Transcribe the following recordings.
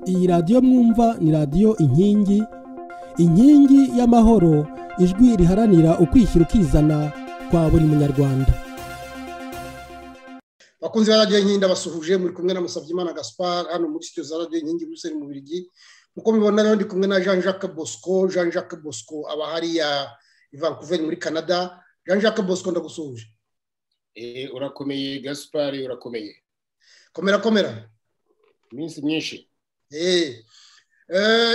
iyi radiyo mwumva ni radiyo inkingi inkingi y'amahoro ijwi riharanira ukwishyira ukizana kwa buri munyarwanda bakunzi ba radiyo inkingi basuhuje muri kumwe na Musabyimana gaspar hano muri sitiyo za radiyo inkingi muri mu birigi nk'uko mubibona rero ndi kumwe na jean jacques bosco jean jacques bosco aba hariya i vancouver muri canada jean jacques bosco ndagusuhuje urakomeye gaspar urakomeye komera komera iminsi myinshi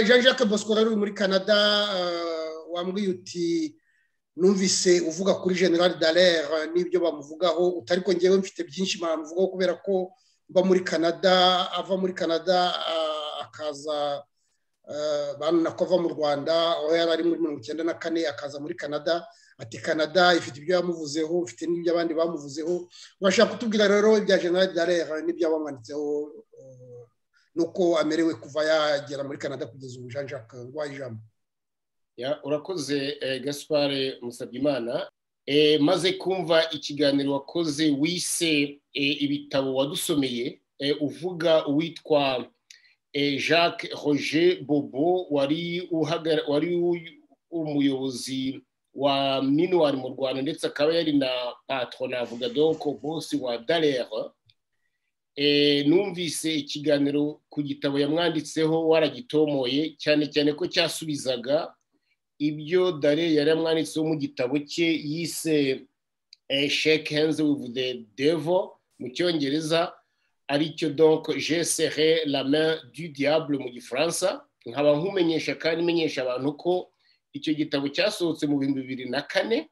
jean jacques bosco rero uri muri canada wambwiye uti numvise uvuga kuri general dallaire n'ibyo bamuvugaho utari ko ngewe mfite byinshi bamuvugaho kubera ko mba muri canada ava muri canada akaza ko ava mu rwanda aho yari ari muri mirongo icyenda na kane akaza muri canada ati canada ifite ibyo yamuvuzeho ifite n'ibyo abandi bamuvuzeho urashaka kutubwira rero ibya general dallaire n'ibyo wamwanditseho nuko amerewe kuva yagera muri canada kugeza ubu jean jacques nguhaye ijambo urakoze gaspare musabyimana maze kumva ikiganiro wakoze wise ibitabo wadusomeye uvuga uwitwa jacques roger bobo wari umuyobozi wa minuwari mu rwanda ndetse akaba yari na patron avuga doko bosi wa darere numvise ikiganiro ku gitabo yamwanditseho waragitomoye cyane cyane ko cyasubizaga ibyo dare yari yamwanditseho mu gitabo cye yise shake hands with the devil mu cyongereza aricyo donc je serre la main du diable mu gifaransa nkaba nkumenyesha kandi menyesha abantu ko icyo gitabo cyasohotse mu bihumbi bibiri na kane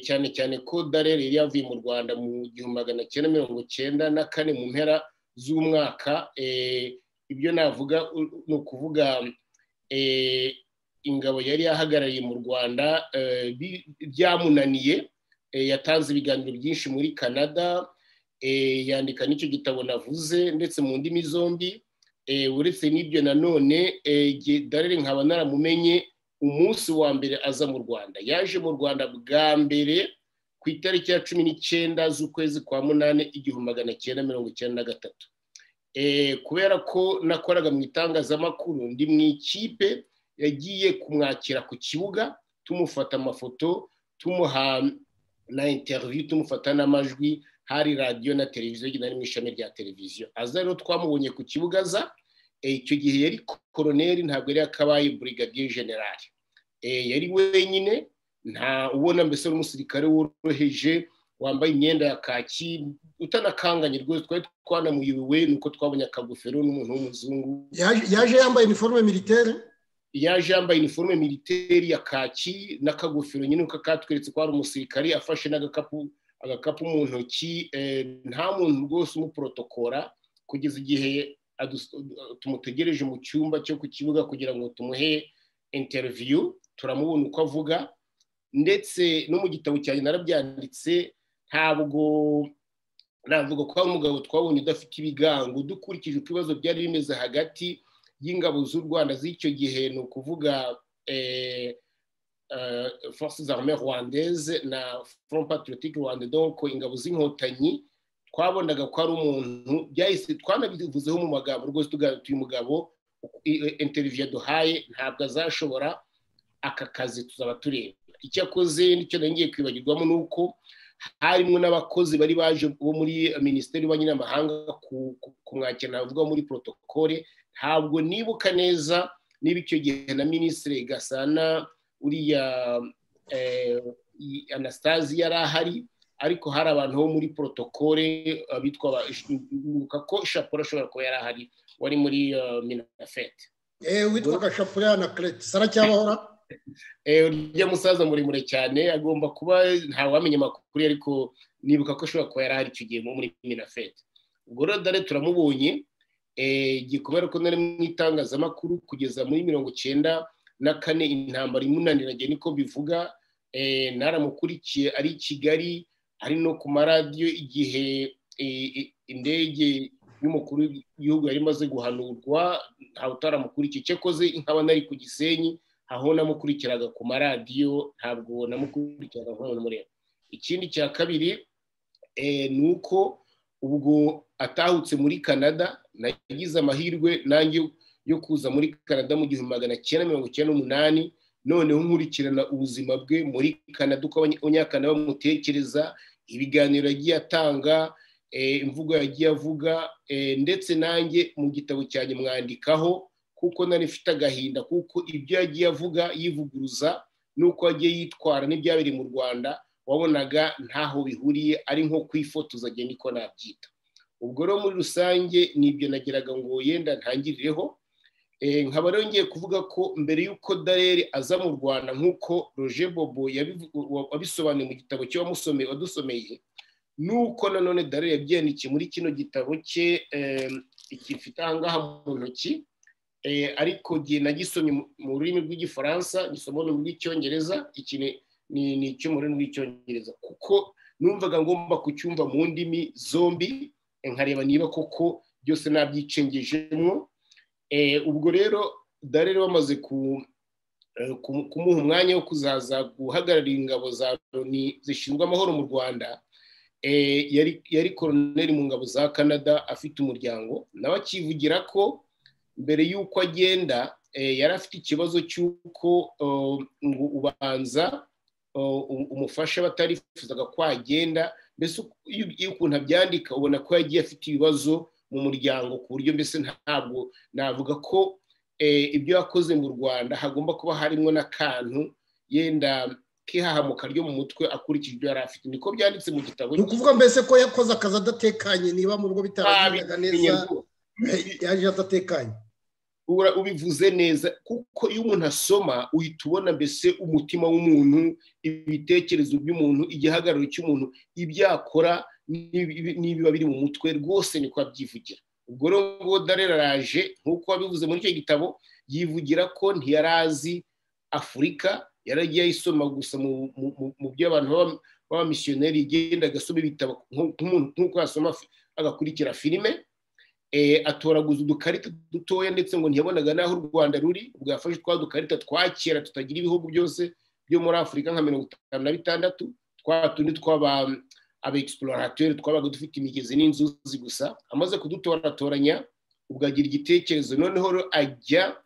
cyane cyane ko darere yari yavuye mu rwanda mu gihumbi magana cyenda mirongo cyenda na kane mu mpera z'umwaka ibyo navuga ni ukuvuga ingabo yari yahagarariye mu rwanda byamunaniye yatanze ibiganiro byinshi muri canada yandika n'icyo gitabo navuze ndetse mu ndimi zombi uretse n'ibyo nanone darere nkaba naramumenye umunsi wa mbere aza mu rwanda yaje mu rwanda bwa mbere ku itariki ya cumi n'icyenda z'ukwezi kwa munani igihumbi magana cyenda mirongo icyenda na gatatu kubera ko nakoraga mu itangazamakuru ndi mu ikipe yagiye kumwakira ku kibuga tumufata amafoto tumuha na interiviyu tumufata n'amajwi hari radiyo na televiziyo nari mu ishami rya televiziyo aza rero twamubonye ku kibuga aza icyo gihe yari koroneri ntabwo yari yakabaye burigadiye generali yari wenyine nta ubona mbese n'umusirikare woroheje wambaye imyenda ya kaki utanakanganye rwose twari twanamuyobowe ni uko twabonye akagofero n'umuntu w'umuzungu yaje yambaye iniforume militeri yaje yambaye iniforume militeri ya kaki n'akagofero nyine uko katweretse ko ari umusirikare afashe n'agakapu agakapu mu ntoki nta muntu rwose umuporotokora kugeza igihe tumutegereje mu cyumba cyo ku kibuga kugira ngo tumuhe interiviyu turamubona uko avuga ndetse no mu gitabo cyanjye narabyanditse ntabwo navuga ko ari umugabo twabonye udafite ibigango dukurikije uko ibibazo byari bimeze hagati y'ingabo z'u rwanda z'icyo gihe ni ukuvuga force armée rwandaise na front patriotique rwanda donc ingabo z'inkotanyi twabonaga ko ari umuntu byahise twanabivuzeho mu magambo rwose tugarutse uyu mugabo interiviyo yaduhaye ntabwo azashobora aka kazi tuzaba tureba icyo akoze nicyo ngiye kwibagirwamo ni uko harimo n'abakozi bari baje bo muri minisiteri y'ububanyi n'amahanga kumwakira navuga muri porotokole ntabwo nibuka neza niba icyo gihe na minisitiri gasana uriya anastasi yari ahari ariko hari abantu bo muri porotokole bitwa bibuka ko shapura ashobora kuba yari ahari wari muri minafete witwaga shapura na keretse aracyabahora urya musaza muremure cyane agomba kuba ntawamenya amakuru ariko nibuka ko ashobora kuba yari ahari icyo gihe muri minafete ubwo rero dore turamubonye kubera ko nari mu itangazamakuru kugeza muri mirongo icyenda na kane intambara imunaniranye niko bivuga naramukurikiye ari i kigali ari no ku maradiyo igihe indege y'umukuru w'igihugu yari imaze guhanurwa ntawe utaramukurikiye icyo akoze nkaba nari ku gisenyi aho namukurikiraga ku maradiyo ntabwo namukurikiraga nk'umuntu muremure ikindi cya kabiri ni uko ubwo atahutse muri canada nagize amahirwe nanjye yo kuza muri canada mu gihumbi magana cyenda mirongo icyenda n'umunani noneho nkurikirana ubuzima bwe muri canada uko abanyakanada bamutekereza ibiganiro yagiye atanga imvugo yagiye avuga ndetse nanjye mu gitabo cyanjye mwandikaho kuko nari mfite agahinda kuko ibyo yagiye avuga yivuguruza n'uko yagiye yitwara n'ibyabiri mu rwanda wabonaga ntaho bihuriye ari nko kwifotoza agenda niko nabyita ubwo rero muri rusange nibyo nageraga ngo yenda ntangirireho nkaba rero ngiye kuvuga ko mbere y'uko dareri aza mu rwanda nk'uko roger bobo wabisobanuye mu gitabo cye wadusomeye nuko nanone dareri yabyandikiye muri kino gitabo cye gifite ahangaha mu ntoki ariko gihe nagisomye mu rurimi rw'igifaransa gisoma mu rw'icyongereza iki ni icyo mu rurimi rw'icyongereza kuko numvaga ngomba kucyumva mu ndimi zombi nkareba niba koko byose nabyicengejemo ubwo rero darere bamaze kumuha umwanya wo kuzaza guhagararira ingabo za loni zishinzwe amahoro mu rwanda yari koroneri mu ngabo za canada afite umuryango nawe akivugira ko mbere y'uko agenda yari afite ikibazo cy'uko ngo ubanza umufasha batarifuzaga ko agenda mbese iyo ukuntu abyandika ubona ko yagiye afite ibibazo mu muryango ku buryo mbese ntabwo navuga ko ibyo yakoze mu rwanda hagomba kuba harimo n'akantu yenda k'ihahamuka ryo mu mutwe akurikije ibyo yari afite niko byanditse mu gitabo ni ukuvuga mbese ko yakoze akazi adatekanye niba mu rugo bitabagendaga neza yaje adatekanye ubivuze neza kuko iyo umuntu asoma uhita ubona mbese umutima w'umuntu ibitekerezo by'umuntu igihagararo cy'umuntu ibyo yakora n'ibiba biri mu mutwe rwose niko abyivugira ubwo rero ngo dareraje nk'uko wabivuze muri icyo gitabo yivugira ko ntiyari azi afurika yaragiye ayisoma gusa mu byo abantu b'abamisiyoneri igenda agasoma ibitabo nk'uko yasoma agakurikira filime atoraguza udukarita dutoya ndetse ngo ntiyabonaga n'aho u rwanda ruri ubwo yafashe twa dukarita twa kera tutagira ibihugu byose byo muri afurika nka mirongo itanu na bitandatu twa tundi tw'aba abegisipulorateri twabaga dufite imigezi n'inzuzi gusa amaze kudutoratoranya ubwo agira igitekerezo noneho ajya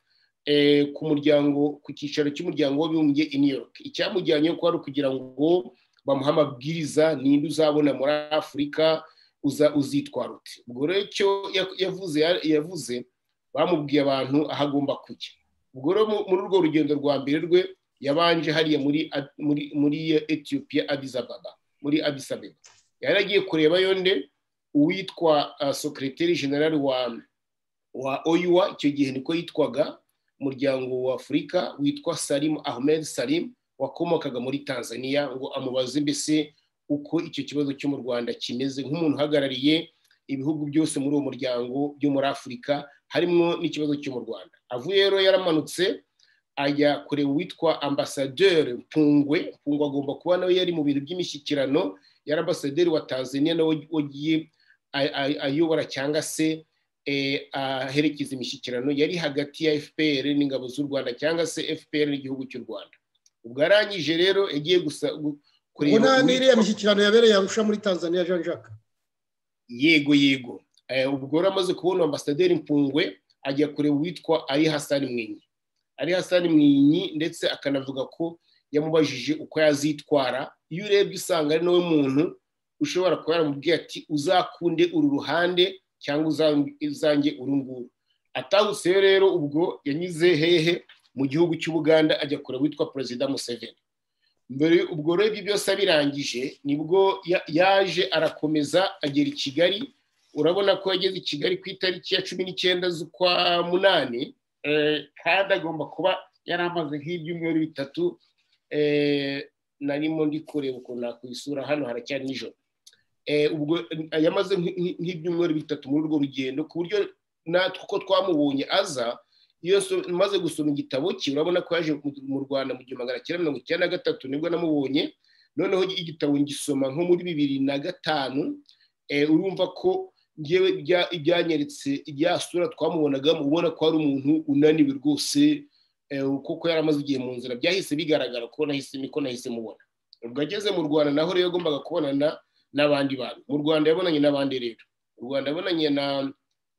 ku muryango ku cyicaro cy'umuryango w'abibumbye i new york icyamujyanyeho ko ari ukugira ngo bamuhe amabwiriza ninde uzabona muri afurika uzitwara uti ubwo rero icyo yavuze yavuze bamubwiye abantu aho agomba kujya ubwo rero muri urwo rugendo rwa mbere rwe yabanje hariya muri etiyopiya adizababa muri adisabeba yari agiye kureba yonde uwitwa sokereteri general wa oyuwa icyo gihe niko yitwaga umuryango wa afurika witwa salimu ahmed salimu wakomokaga muri tanzania ngo amubaze mbese uko icyo kibazo cyo mu rwanda kimeze nk'umuntu uhagarariye ibihugu byose muri uwo muryango byo muri afurika harimo n'ikibazo cyo mu rwanda avuye rero yaramanutse ajya kureba uwitwa ambasaderi mpungwe mpungwe agomba kuba nawe yari mu bintu by'imishyikirano yari ambasaderi wa tanzania nawe wagiye ayobora cyangwa se aherekeza imishyikirano yari hagati ya fpr n'ingabo z'u rwanda cyangwa se fpr n'igihugu cy'u rwanda ubwo arangije rero yagiye gusa ubwo nta n'iriya mishyikirano yabereye arusha muri tanzania jean jacques yego yego ubwo rero amaze kubona ambasaderi mpungwe ajya kureba uwitwa ari hasani mwinyi ari hasani mwinyi ndetse akanavuga ko yamubajije uko yazitwara iyo urebye usanga ari nawe muntu ushobora kuba yaramubwiye ati uzakunde uru ruhande cyangwa uzange uru nguru atahutse rero ubwo yanyuze hehe mu gihugu cy'ubuganda ajya kureba uwitwa perezida museveni mbere ubwo rero ibyo byose abirangije nibwo yaje arakomeza agera i kigali urabona ko yageze i kigali ku itariki ya cumi n'icyenda z'ukwa munani kandi agomba kuba yari amaze nk'ibyumweru bitatu narimo ndi kureba ukuntu nakwisura hano haracyari nijoro ubwo yamaze nk'ibyumweru bitatu muri urwo rugendo ku buryo natwe uko twamubonye aza iyo maze gusoma igitabo cye urabona ko yaje mu rwanda mu gihumbi magana cyenda mirongo icyenda na gatatu nibwo namubonye noneho igitabo ngisoma nko muri bibiri na gatanu urumva ko ngewe byanyeretse rya sura twamubonagamo ubona ko ari umuntu unaniwe rwose kuko yari amaze igihe mu nzira byahise bigaragara ko nahise mubona ubwo ageze mu rwanda naho rero yagombaga kubonana n'abandi bantu mu rwanda yabonanye n'abandi rero u rwanda yabonanye na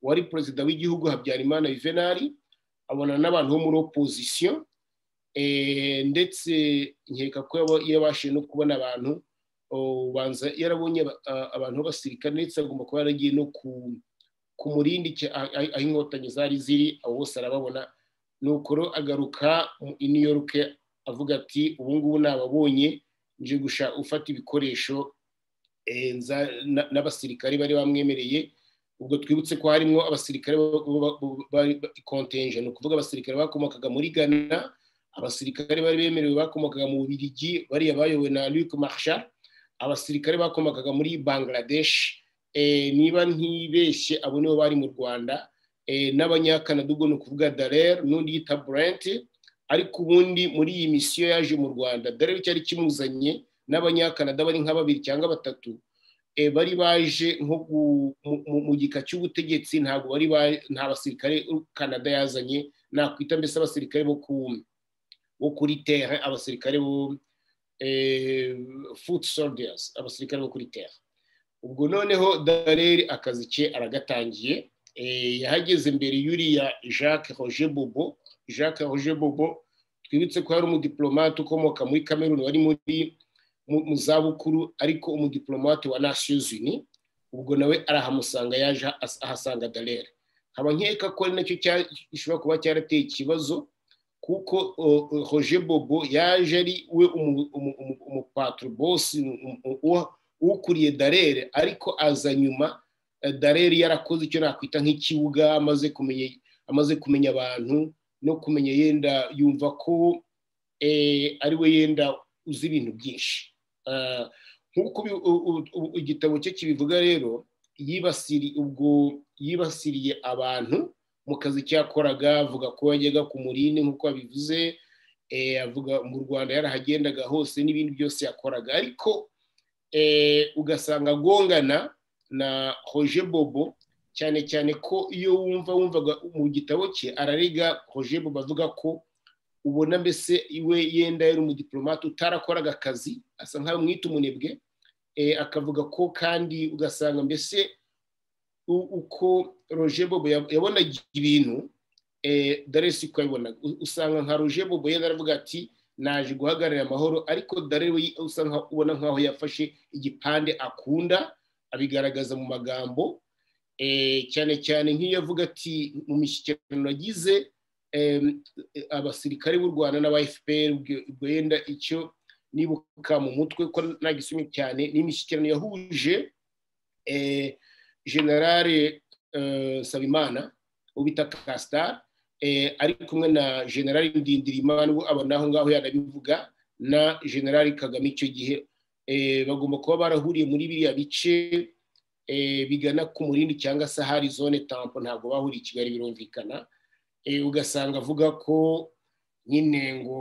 wari perezida w'igihugu habyarimana yuvenali abona n'abantu bo muri opozisiyo ndetse nkeka ko yabashije no kubona abantu ubanza yarabonye abantu b'abasirikare ndetse agomba kuba yaragiye no ku murindi aho inkotanyi zari ziri abo bose arababona nukoro agaruka i new york avuga ati ubu ngubu nababonye nje gusha ufata ibikoresho n'abasirikare bari bamwemereye ubwo twibutse ko harimo abasirikare kontenje ni ukuvuga abasirikare bakomokaga muri ghana abasirikare bari bemerewe bakomokaga mu bubirigi bariya bayobowe na Luc Marshall abasirikare bakomokaga muri Bangladesh niba ntibeshye abo nibo bari mu Rwanda n'abanyakanada ubwo ni ukuvuga Darer n'undi yita Brent ariko ubundi muri iyi misiyo yaje mu Rwanda Darer cyari kimuzanye n'abanyakanada bari nka babiri cyangwa batatu bari baje nko mu gika cy'ubutegetsi ntabwo bari nta basirikare Canada yazanye nakwita mbese abasirikare bo ku wo kuri terre abasirikare bo foot soldiers abasirikare bo kuri terre ubwo noneho dareri akazi ke aragatangiye yahageze mbere yuriya jacques roger bobo jacques roger bobo twibutse ko hari umudiplomate ukomoka muri cameroon wari muri mu zabukuru ariko umudiplomate wa nations unis ubwo nawe arahamusanga yaje ahasanga dareri nkaba nkeka ko ari nacyo gishobora kuba cyarateye ikibazo kuko roger bobo yaje ari we umupatro bosi ukuriye darere ariko aza nyuma darere yarakoze icyo nakwita nk'ikibuga amaze kumenya abantu no kumenya yenda yumva ko ari we yenda uzi ibintu byinshi nk'uko igitabo cye kibivuga rero yibasiriye abantu mu kazi cyakoraga avuga ko yajyaga ku murindi nk'uko babivuze avuga mu rwanda yarahagendaga hose n'ibindi byose yakoraga ariko ugasanga agongana na roger bobo cyane cyane ko iyo wumva wumvaga mu gitabo cye ararega roger bobo avuga ko ubona mbese iwe yenda yari umudiplomate utarakoraga akazi asa nkaho mwita umunebwe akavuga ko kandi ugasanga mbese uko roger bobo yabonaga ibintu dore si ko yabibonaga usanga nka roger bobo yenda aravuga ati naje guhagararira amahoro ariko dore we ubona nkaho yafashe igipande akunda abigaragaza mu magambo cyane cyane nk'iyo avuga ati mu mishyikirano agize abasirikare b'u rwanda n'aba fpr ubwo yenda icyo nibuka mu mutwe ko nagisomye cyane n'imishyikirano yahuje generale sabimana ubita kasitari ari kumwe na generale ndindirimana ubu abona aho ngaho yanabivuga na generale kagame icyo gihe bagomba kuba barahuriye muri biriya bice bigana ku murindi cyangwa se hari zone tampo ntabwo bahuriye i kigali birumvikana ugasanga avuga ko nyine ngo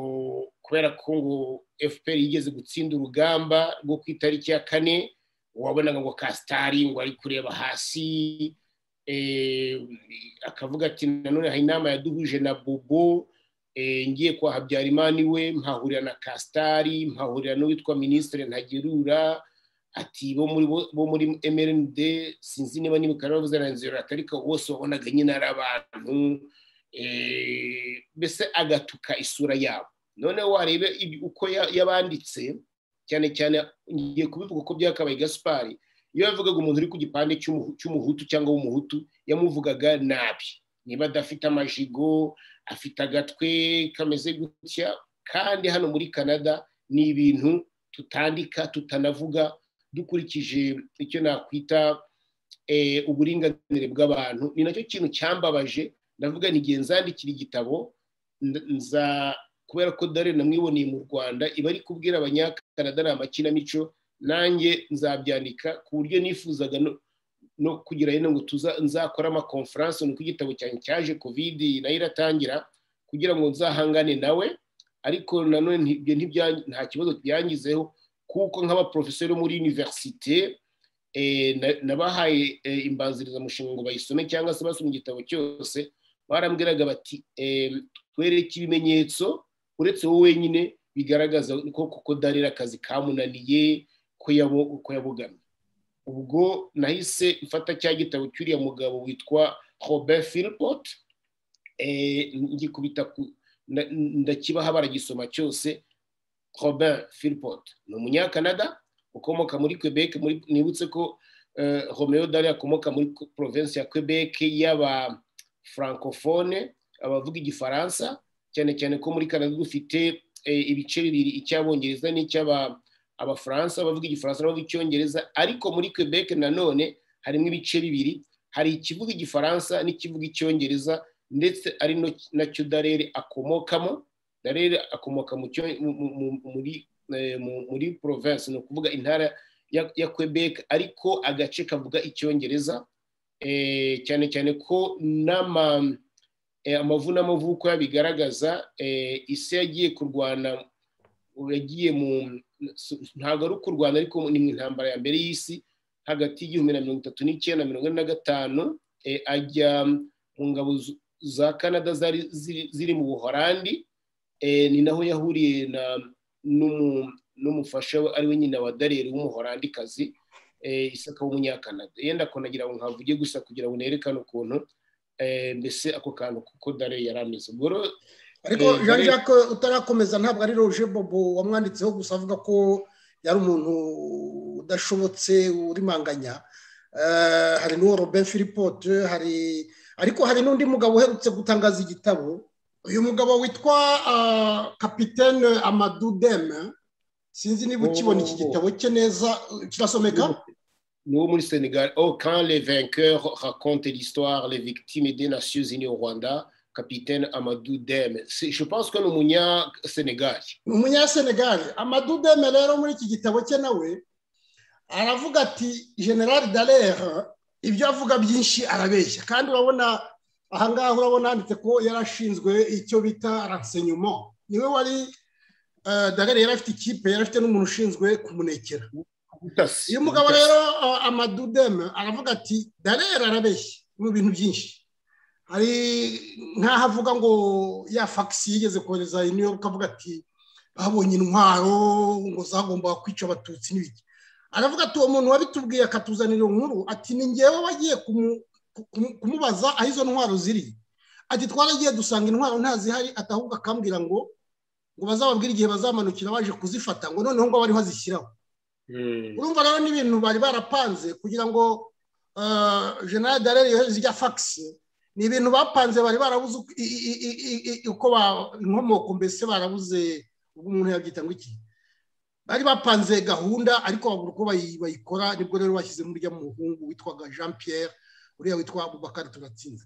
kubera ko ngo fpr yigeze gutsinda urugamba rwo ku itariki ya kane wabonaga ngo kasitari ngo ari kureba hasi akavuga ati nanone hari inama yaduhuje na bobo ngiye kwa habyarimana iwe mpahurira na kasitari mpahurira n'uwitwa minisitiri ntagerura ati bo muri mrnd sinzi niba n'imikara bavuze na nzira atarika bose wabonaga nyine ari abantu mbese agatuka isura yabo noneho warebe uko yabanditse cyane cyane ngiye kubivuga ko byakabaye gasipari iyo yavugaga umuntu uri ku gipande cy'umuhutu cyangwa w'umuhutu yamuvugaga nabi niba adafite amajigo afite agatwe kameze gutya kandi hano muri canada ni ibintu tutandika tutanavuga dukurikije icyo nakwita uburinganire bw'abantu ni nacyo kintu cyambabaje ndavuga n'igihe nzandikira igitabo nza kubera ko dore namwiboneye mu rwanda iba ari kubwira abanyakanada ni amakinamico nanjye nzabyandika ku buryo nifuzaga no kugira ngo nzakore amakonferanse nuko igitabo cyanjye cyaje kovidi nayo iratangira kugira ngo nzahangane nawe ariko nanone nta kibazo byangizeho kuko nk'abaporofesori muri univerisite nabahaye imbanzirizamushinga ngo bayisome cyangwa se basoma igitabo cyose barambwiraga bati twereke ibimenyetso uretse wowe wenyine bigaragaza ko kuko darira akazi kamunaniye ko yabugamye ubwo nahise mfata cya gitabo cy'uriya mugabo witwa robert philpot ngikubita ndakibaha baragisoma cyose robert philpot ni umunyakanada ukomoka muri quebec nibutse ko romeo dali akomoka muri province ya quebec y'aba francophone abavuga igifaransa cyane cyane ko muri canada dufite ibice bibiri icy'abongereza n'icy'abafaransa bavuga igifaransa n'abavuga icyongereza ariko muri quebec nanone harimo ibice bibiri hari ikivuga igifaransa n'ikivuga icyongereza ndetse ari nacyo darere akomokamo darere akomoka muri province ni ukuvuga intara ya quebec ariko agace kavuga icyongereza cyane cyane ko n'ama amavunamavuko bigaragaza isi yagiye kurwana yagiye mu ntabwo ari ukurwana ariko ni mu intambara ya mbere y'isi hagati y'igihumbi na mirongo itatu n'icyenda na mirongo ine na gatanu ajya mu ngabo za canada zari ziri mu buhorandi ni naho yahuriye n'umufasha we ari we nyine wa dareri w'umuholandikazi isaka w'umunyakanada yenda kunagira ngo nkavuge gusa kugira ngo nerekane ukuntu mbese ako kantu kuko dare yari ameze ariko jean jacques utarakomeza ntabwo ari roje bobo wamwanditseho gusa avuga ko yari umuntu udashobotse urimanganya hari n'uwo robin filipote hari ariko hari n'undi mugabo uherutse gutangaza igitabo uyu mugabo witwa kapitene amadudeme sinzi niba ukibona iki gitabo cye neza kirasomeka ni muri Sénégal. Oh, quand les vainqueurs racontent l'histoire, les victimes des Nations Unies au Rwanda, capitaine Amadou Dem. Je pense que ni umunyasenegal. Ni umunyasenegal. Amadou Dem rero muri iki gitabo cye nawe aravuga ati general Dallaire ibyo avuga byinshi arabeshya kandi urabona ahangaha urabona handitse ko yarashinzwe icyo bita renseignement niwe wari Dallaire yari afite ikipe yari afite n'umuntu ushinzwe kumunekera uyu mugabo rero amadudeme aravuga ati darera arabeshya mu bintu byinshi hari nk'aho avuga ngo ya fagisi yigeze kohereza i new york avuga ati babonye intwaro ngo zagombaga kwica abatutsi n'ibiki aravuga ati uwo muntu wabitubwiye akatuzanira nkuru ati ni ngewe wagiye kumubaza aho izo ntwaro ziri ati twaragiye dusanga intwaro ntazihari atahubwo akambwira ngo ngo bazababwire igihe bazamanukira baje kuzifata ngo noneho ngo bariho azishyiraho urumva rero n'ibintu bari barapanze kugira ngo generale darere yohereze ijya fagisi ni ibintu bapanze bari barabuze uko inkomoko mbese barabuze ubwo umuntu yabyita ngo iki bari bapanze gahunda ariko babura uko bayikora nibwo rero bashyize muri ujya muhungu witwaga jean pierre uriya witwa abubakari turatsinze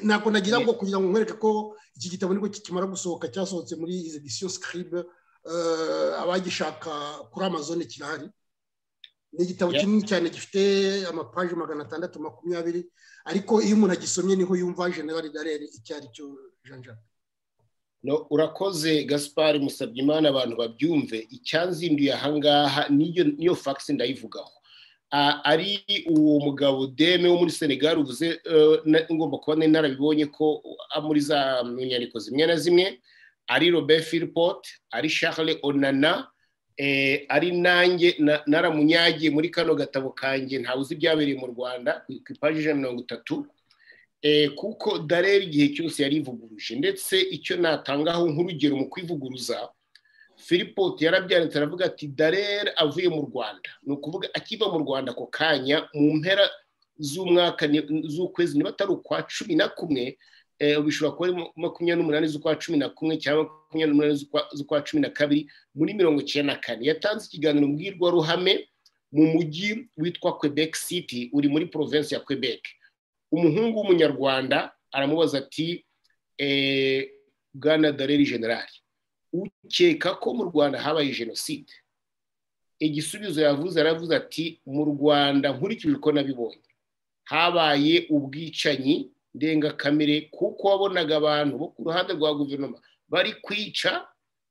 ntabwo nagira ngo kugira ngo nkwereke ko iki gitabo nibwo kikimara gusohoka cyasohotse muri izi edisiyo sikiribe abagishaka kuri amazone kirahari ni igitabo kinini cyane gifite amapaji magana atandatu makumyabiri ariko iyo umuntu agisomye niho yumva generale darere icyo ari cyo jean urakoze gaspari musabye imana abantu babyumve icyanzinduye ahangaha niyo fagisi ndayivugaho ari uwo mugabo deme wo muri senegali uvuze ngomba kuba narabibonye ko muri za nyandiko zimwe na zimwe ari robert philpot ari charles onana ari nanjye naramunyagiye muri kano gatabo kanjye ntawe uzi ibyabereye mu rwanda ku ipaji ijana na mirongo itatu kuko darera igihe cyose yari ivuguruje ndetse icyo natangaho nk'urugero mu kwivuguruza philpot yarabyanditse aravuga ati darera avuye mu rwanda ni ukuvuga akiva mu rwanda ako kanya mu mpera z'umwaka z'ukwezi niba atari ukwa cumi na kumwe bishobora kuba ari makumyabiri n'umunani z'ukwa cumi na kumwe cyangwa makumyabiri n'umunani z'ukwa cumi na kabiri muri mirongo icyenda na kane yatanze ikiganiro mbwirwaruhame mu mujyi witwa quebec city uri muri province ya quebec umuhungu w'umunyarwanda aramubaza ati bwana dareri generali ukeka ko mu rwanda habaye jenoside igisubizo yavuze aravuze ati mu rwanda nkurikije uko nabibonye habaye ubwicanyi ndengakamere kuko wabonaga abantu bo ku ruhande rwa guverinoma bari kwica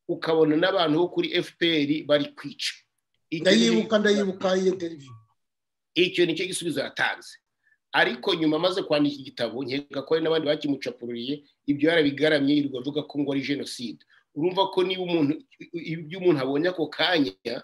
ukabona n'abantu bo kuri fpr bari kwica ndayibuka ndayibuka iyo televiziyo icyo ni cyo gisubizo yatanze ariko nyuma amaze kwandika igitabo nkeka ko hari n'abandi bakimucapururiye ibyo yarabigaramye yirirwa avuga ko ngo ari jenoside urumva ko niba umuntu ibyo umuntu abonye ako kanya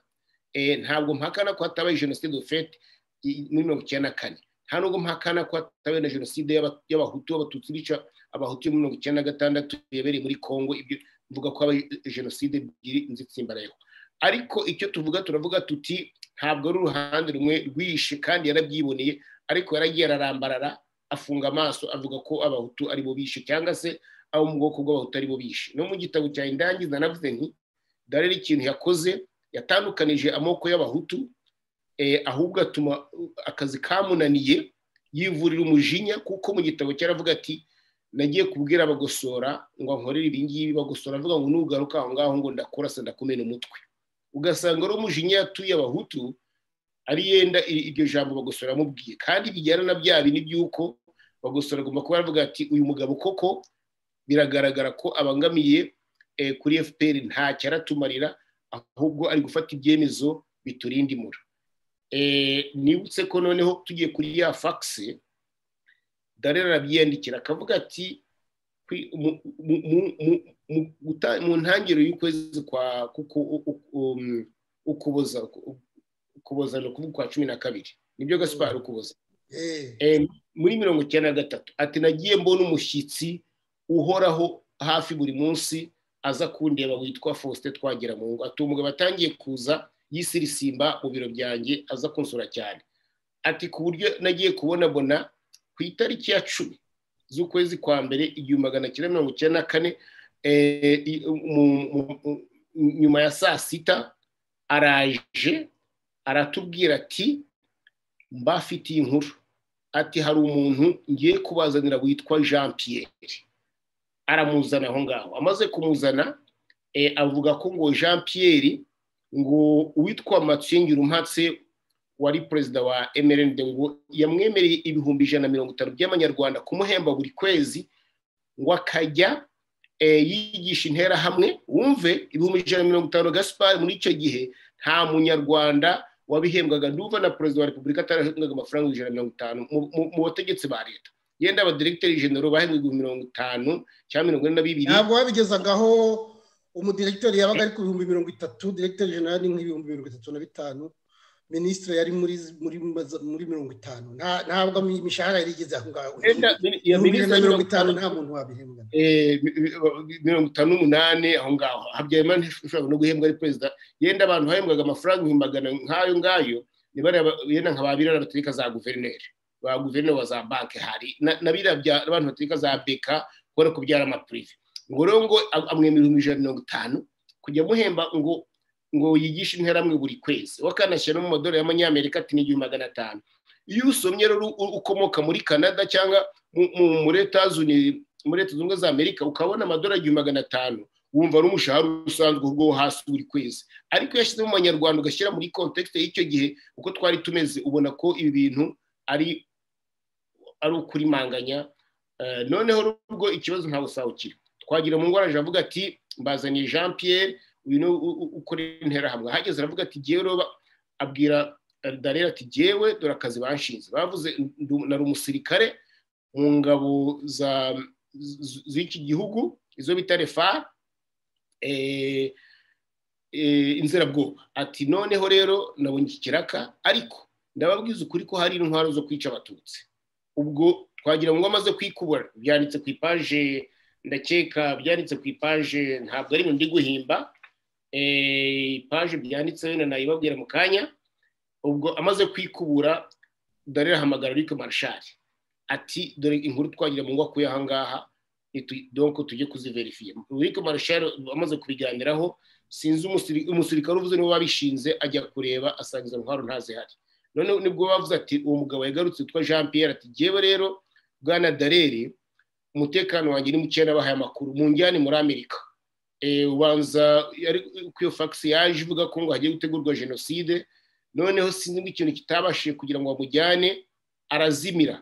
ntabwo mpakana ko hatabaye jenoside ofete muri mirongo icyenda na kane nta nubwo mpakana ko hatabaye na jenoside y'abahutu b'abatutsi bica abahutu mirongo icyenda na gatandatu yabereye muri congo ibyo mvuga ko habaye jenoside ebyiri nzitsimbarayeho ariko icyo tuvuga turavuga tuti ntabwo ari uruhande rumwe rwishe kandi yarabyiboneye ariko yaragiye ararambarara afunga amaso avuga ko abahutu aribo bishe cyangwa se abo mu bwoko bw'abahutu aribo bishe no mu gitabo cya indangiza nanavuze nti dore ikintu yakoze yatandukanije amoko y'abahutu ahubwo atuma akazi kamunaniye yivurira umujinya kuko mu gitabo cyaravuga ati nagiye kubwira abagosora ngo nkorere ibingibi bagosora avuga ngo nugaruka aho ngaho ngo ndakurasa ndakumena umutwe ugasanga ari umujinya yatuye abahutu ari yenda iryo jambo bagosora amubwiye kandi bijyana na bya bindi by'uko bagosora agomba kuba aravuga ati uyu mugabo koko biragaragara ko abangamiye kuri fpr ntacyo aratumarira ahubwo ari gufata ibyemezo biturinda imura nibutse ko noneho tugiye kuri ya fagisi dore arabyiyandikira akavuga ati mu ntangiriro y'ukwezi kwa ukuboza ukuboza ni ukuvuga kwa cumi na kabiri nibyo gasipari ukuboza muri mirongo icyenda na gatatu ati nagiye mbona umushyitsi uhoraho hafi buri munsi aza kundeba witwa faustin twagira mu ngo ati umugabo atangiye kuza yisirisimba mu biro byanjye aza kunsura cyane ati ku buryo nagiye kubona bona ku itariki ya cumi z'ukwezi kwa mbere igihumbi magana cyenda mirongo icyenda na kane nyuma ya saa sita araje aratubwira ati mbafitiye inkuru ati hari umuntu ngiye kubazanira witwa jean Pierre aramuzana aho ngaho amaze kumuzana avuga ko ngo jean Pierre ngo uwitwa matsingira umpatse wari perezida wa emerende ngo yamwemereye ibihumbi ijana na mirongo itanu by'amanyarwanda kumuhemba buri kwezi ngo akajya yigisha interahamwe wumve ibihumbi ijana na mirongo itanu gasipari muri icyo gihe nta munyarwanda wabihembwaga n'uva na perezida wa repubulika atarahembwaga amafaranga ijana na mirongo itanu mu bategetsi ba leta yenda abadiregiteri jenero bahembwe mirongo itanu cyangwa mirongo ine na bibiri ntabwo babigezagaho umudiregiteri yabaga ari ku bihumbi mirongo itatu diregiteri jenero ni nk'ibihumbi mirongo itatu na bitanu minisitiri yari muri muri mirongo itanu ntabwo imishahara yari igeze aho ngaho ibihumbi na mirongo itanu nta muntu wabihembwa mirongo itanu n'umunani aho ngaho habyarimana ushobora no guhembwa ari perezida yenda abantu bahembwaga amafaranga ibihumbi magana nk'ayo ngayo ni bariya yenda nka ba birara bategeka za guverineri ba guverinoma za banki hari na biriya by'abantu bategeka za beka kubona ko byari amapurive ngo rero ngo amwemera ibihumbi ijana na mirongo itanu kujya amuhemba ngo ngo yigishe interamwe buri kwezi wakanashyira no mu madorari y'amanyamerika ati n'igihumbi magana atanu iyo usomye rero ukomoka muri canada cyangwa muri leta zunze ubumwe za amerika ukabona amadorari igihumbi magana atanu wumva ari umushahara usanzwe ubwo hasi buri kwezi ariko iyo ashyize mu manyarwanda ugashyira muri kontekisite y'icyo gihe uko twari tumeze ubona ko ibi bintu ari ari ukurimanganya noneho rubwo ikibazo nta busaho kiri twagira mu ngwara avuga ati mbazaniye jean Pierre uyu ni ukora interahamwe hageze aravuga ati ngewe roba abwira darera ati ngewe dore akazi bashinze bavuze nari umusirikare mu ngabo z'iki gihugu izo bita refa inzerabwoba ati noneho rero nabonye iki kiraka ariko ndababwiza ukuri ko hari intwaro zo kwica abatutsi ubwo twagira ngo amaze kwikubura byanditse ku ipaje ndakeka byanditse ku ipaje ntabwo ari ndi guhimba ipaje byanditseho na nayibabwira mu kanya ubwo amaze kwikubura dore rahamagara ariko marashari ati dore inkuru twagira ngo akuye aha ngaha donko tujye kuziverifiye ariko marashari amaze kubiganiraho sinzi umusirikare uvuze niba wabishinze ajya kureba asangiza intwaro ntazihari noneho nibwo bavuze ati uwo mugabo yagarutse witwa jean Pierre ati ngewe rero bwana dareri umutekano wanjye ni mukeya nabahaye amakuru mu njyane muri amerika ubanza ku iyo fagisi yaje ivuga ko ngo hagiye gutegurwa jenoside noneho sinzi ngo ikintu kitabashije kugira ngo bamujyane arazimira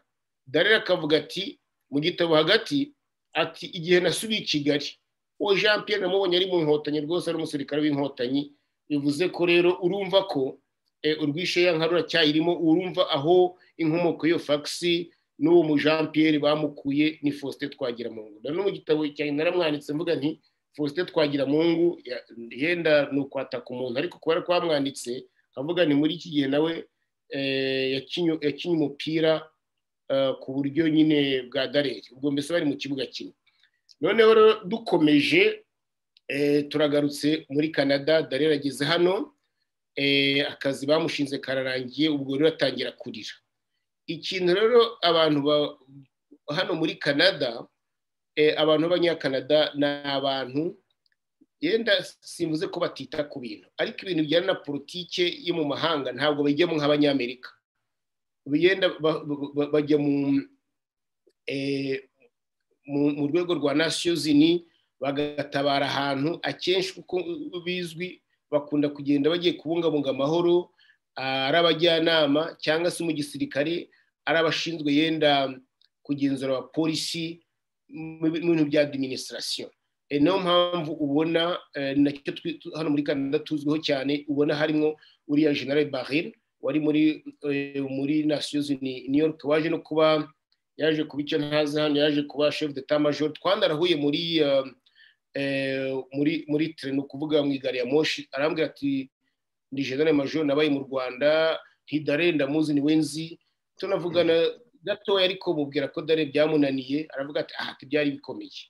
dareri akavuga ati mu gitabo hagati ati igihe nasubiye i kigali uwo jean Pierre namubonye ari mu nkotanyi rwose ari umusirikare w'inkotanyi bivuze ko rero urumva ko urwishe ya nka ruracyayirimo urumva aho inkomoko y'iyo fagisi n'uwo mu jean Pierre bamukuye ni faustin twagira mu ngo no mu gitabo cya naramwanditse mvuga nti faustin twagira mu ngo yenda ni ukwataka umuntu ariko kubera ko bamwanditse avuga ni muri iki gihe nawe yakinye umupira ku buryo nyine bwa dareri ubwo mbese bari mu kibuga kimwe noneho rero dukomeje turagarutse muri canada dareri ageze hano akazi bamushinze kararangiye ubwo rero atangira kurira ikintu rero abantu hano muri canada abantu b'abanyakanada ni abantu yenda simvuze ko batita ku bintu ariko ibintu bijyana na politike yo mu mahanga ntabwo bajyamo nk'abanyamerika yenda bajya mu rwego rwa nasiyozini bagatabara ahantu akenshi kuko bizwi bakunda kugenda bagiye kubungabunga amahoro ari abajyanama cyangwa se mu gisirikare ari abashinzwe yenda kugenzura abapolisi mu bintu bya adiminisitirasiyo niyo mpamvu ubona nacyo hano muri canada tuzwiho cyane ubona harimo uriya general baril wari muri muri nasiyozi ni york waje no kuba yaje kuba icyo ntazi hano yaje kuba chef de ta major twandarahuye muri muri muri tren ukuvuga mu igare ya moshi arambwira ati ni general major nabaye mu rwanda ntidare ndamuzi ni wenzi tunavugana gatoya ariko mubwira ko dare byamunaniye aravuga ati aha byari bikomeye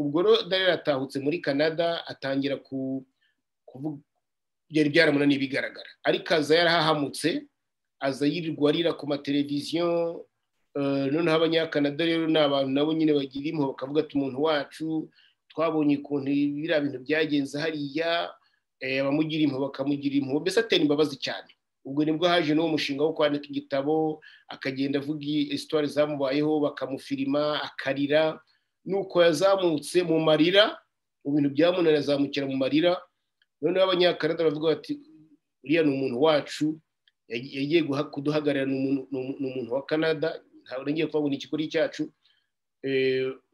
ubwo rero dare atahutse muri canada atangira kuvuga byari byaramunaniye bigaragara ariko aza yarahahamutse aza yirirwa arira ku mateleviziyo noneho abanyakanada rero ni abantu nabo nyine bagira impuhwe bakavuga ati umuntu wacu twabonye ukuntu biriya bintu byagenze hariya abamugira impuhwe bakamugira impuhwe mbese atera imbabazi cyane ubwo nibwo haje n'uwo mushinga wo kwandika igitabo akagenda avuga isitwari zamubayeho bakamufirima akarira nuko yazamutse mu marira mu bintu byamunaniye azamukira mu marira noneho abanyakanada bavuga bati uriya ni umuntu wacu yagiye kuduhagarara ni umuntu wa canada ntabwo ngiye kubabona ikigori cyacu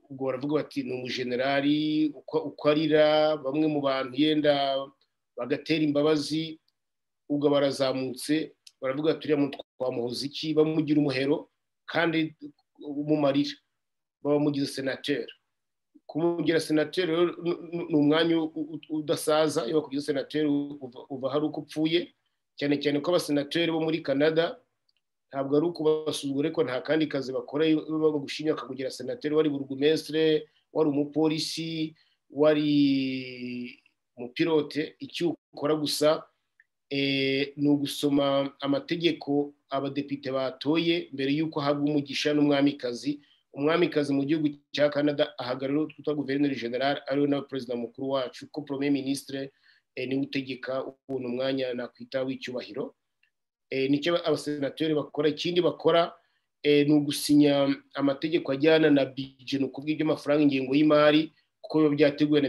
ubwo baravuga bati ni umujenerali uko arira bamwe mu bantu yenda bagatera imbabazi ubwo barazamutse baravuga ati uriya muntu twamuhoza iki bamugira umuhero kandi mu marira bamugize senateri kumugira senateri ni umwanya udasaza iyo bakugize senateri uva hari uko upfuye cyane cyane ko abasenateri bo muri canada ntabwo ari ukubasuzugura ariko nta kandi kazi bakora bagushinya bakakugira senateri wari burugumesitire wari umupolisi wari umupilote icyo ukora gusa ni ugusoma amategeko abadepite batoye mbere y'uko ahabwa umugisha n'umwamikazi umwamikazi mu gihugu cya canada ahagarariwe twita guverineri general ariwe nawe perezida mukuru wacu ko prome minisitire niwe utegeka ubuntu umwanya nakwita w'icyubahiro nicyo abasenateri bakora ikindi bakora ni ugusinya amategeko ajyana na bije ni ukuvuga iby'amafaranga ingengo y'imari kuko biba byateguwe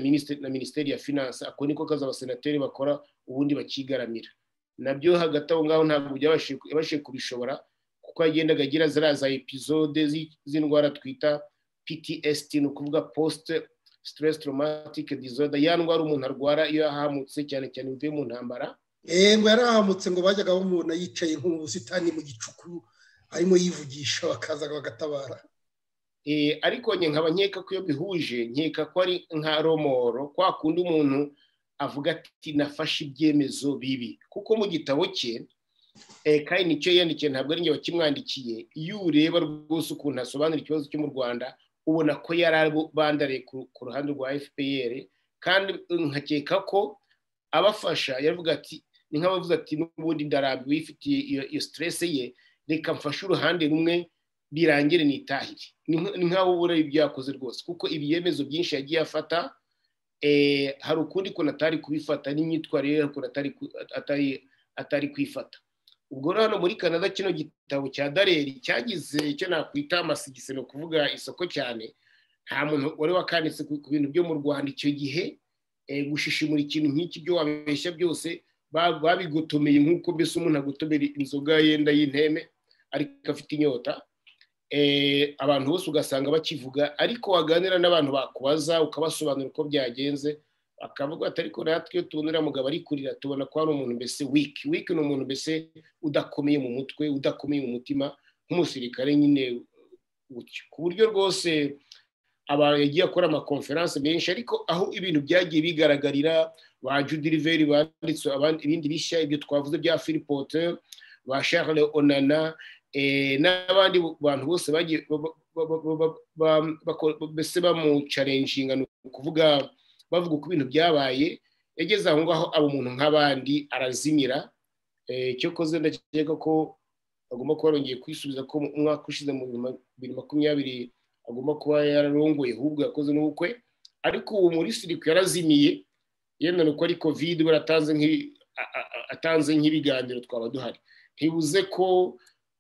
na minisiteri ya finance ako niko kazi abasenateri bakora ubundi bakigaramira nabyo hagati aho ngaho ntabwo byabashije kubishobora kuko yagendaga agira ziriya za epizode z'indwara twita ptsd ni ukuvuga post stress traumatic disorder ya ndwara umuntu arwara iyo yahamutse cyane cyane imvuye mu ntambara yego yarahamutse ngo bajyaga bamubona yicaye nko mu busitani mu gicuku arimo yivugisha bakaza bagatabara ariko nkaba nkeka ko iyo bihuje nkeka ko ari nka romoro kwa kundi umuntu avuga ati nafashe ibyemezo bibi kuko mu gitabo cye kandi nicyo yandikiye ntabwo ari njye wakimwandikiye iyo ureba rwose ukuntu asobanura ikibazo cyo mu rwanda ubona ko yari abandariye ku ruhande rwa fpr kandi nkakeka ko abafasha yaravuga ati ni nk'abavuze ati n'ubundi ndarabi wifitiye iyo siteresi ye reka mfashe uruhande rumwe birangire nitahire ni nk'aho ubura ibyakoze rwose kuko ibiyemezo byinshi yagiye afata hari ukundi kuntu atari kubifata n'imyitwarire y'ukuntu atari kwifata ubwo rero hano muri canada kino gitabo cya dareri cyagize icyo nakwita amasigisiro ni ukuvuga isoko cyane nta muntu wari wakanditse ku bintu byo mu rwanda icyo gihe gushishimura ikintu nk'iki byo wabeshya byose babigotomeye nk'uko mbese umuntu agotomera inzoga yenda y'inteme ariko afite inyota abantu bose ugasanga bakivuga ariko waganira n'abantu bakubaza ukabasobanura uko byagenze akavuga ati ariko natwe iyo tubona uriya mugabo ari kurira tubona ko hari umuntu mbese wiki wiki ni umuntu mbese udakomeye mu mutwe udakomeye mu mutima nk'umusirikare nyine gutyo ku buryo rwose abantu yagiye akora amakonferanse menshi ariko aho ibintu byagiye bigaragarira ba judiriveri banditse ibindi bishya ibyo twavuze bya filipote ba charles onana n'abandi bantu bose bagiye mbese bamucarenjinga ni ukuvuga bavuga uko ibintu byabaye yageze aho ngaho aba umuntu nk'abandi arazimira cyo koze ndakeka ko agomba kuba yarongeye kwisubiza ko umwaka ushize mu bibiri makumyabiri agomba kuba yararongoye ahubwo yakoze n'ubukwe ariko ubu muri sirikwi yarazimiye yemera uko ari kovide we atanze nk'ibiganiro twaba duhari ntibuze ko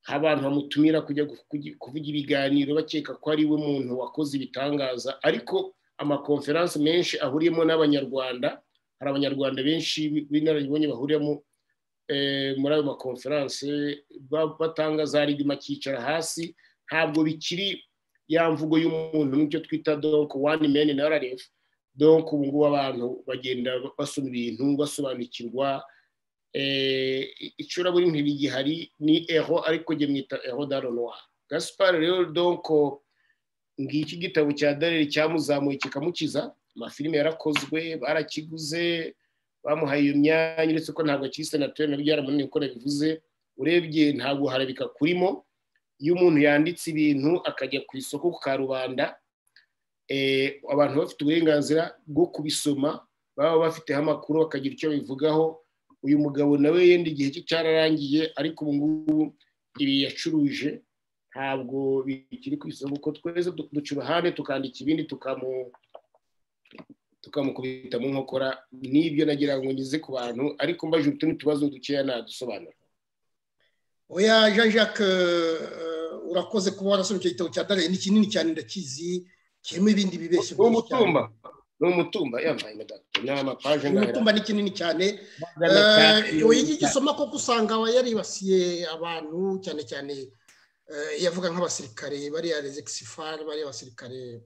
abantu bamutumira kujya kuvuga ibiganiro bakeka ko ari we muntu wakoze ibitangaza ariko amakonferanse menshi ahuriyemo n'abanyarwanda hari abanyarwanda benshi b'inararibonye bahuriyemo muri ayo makonferanse batanga za rigima akicara hasi ntabwo bikiri ya mvugo y'umuntu nk'icyo twita donko wani meni na rf donko ubu ngubu abantu bagenda basoma ibintu basobanukirwa icuraburi ntibigihari ni eho ariko jye mwita eho daronwa gaspar rero donko ngiki igitabo cya dareri cyamuzamuye kikamukiza amafilime yarakozwe barakiguze bamuhaye iyo myanya uretse ko ntabwo akiri senateri nabyo yaramunaniye uko nabivuze urebye nta guharabika kurimo iyo umuntu yanditse ibintu akajya ku isoko ka rubanda abantu bafite uburenganzira bwo kubisoma baba bafiteho amakuru bakagira icyo bivugaho uyu mugabo nawe yenda igihe cye cyararangiye ariko ubu ngubu ibi yacuruje ntabwo bikiri ku isoko kuko twese duca uruhande tukandika ibindi tukamu tukamukubita mu nkokora n'ibyo nagira ngo ngize ku bantu ariko mbaje utundi tubazo dukeya nadusobanura oya jean jacques urakoze kuba warasobanukira igitabo cya dare ni kinini cyane ndakizi kirimo ibindi bibeshye ni umutumba ni umutumba yambaye madame ni amapaje umutumba ni kinini cyane igisoma koko usanga aba yaribasiye abantu cyane cyane yavuga nk'abasirikare bariya rezegisi bariya abasirikare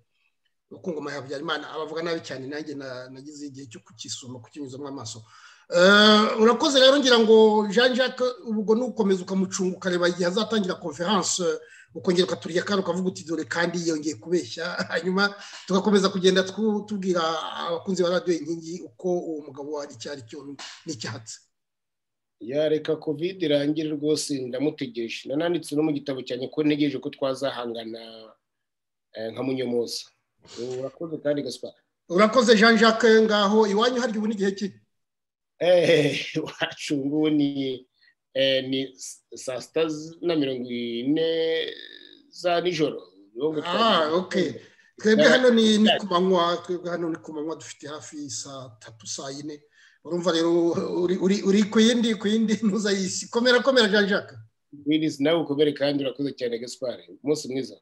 ngoma ya habyarimana abavuga nabi cyane nanjye nagize igihe cyo kukisoma kukinyuzamo amaso urakoze rero ngira ngo jean jacques ubwo nukomeza ukamucunga ukareba igihe azatangira konferanse ukongera ukaturya kandi ukavuga uti dore kandi yongeye kubeshya hanyuma tugakomeza kugenda tubwira abakunzi ba radiyo inkingi uko uwo mugabo ari icyo ari cyo n'icyatsi yareka kovide irangire rwose ndamutegereje nananditse no mu gitabo cyanjye ko ntegereje ko twazahangana nka munyomoza urakoze kandi gasipara urakoze jean jacques ngaho iwanyu harya ubu n'igihe ki iwacu ngubu ni saa sita na mirongo ine za nijoro twebwe hano ni ku manywa twebwe hano ni ku manywa dufite hafi saa tatu saa yine urumva rero uri ku yindi ku yindi ntuzayisi komera komera jean jacques nawe ukomere kandi urakoze cyane gasipara umunsi mwiza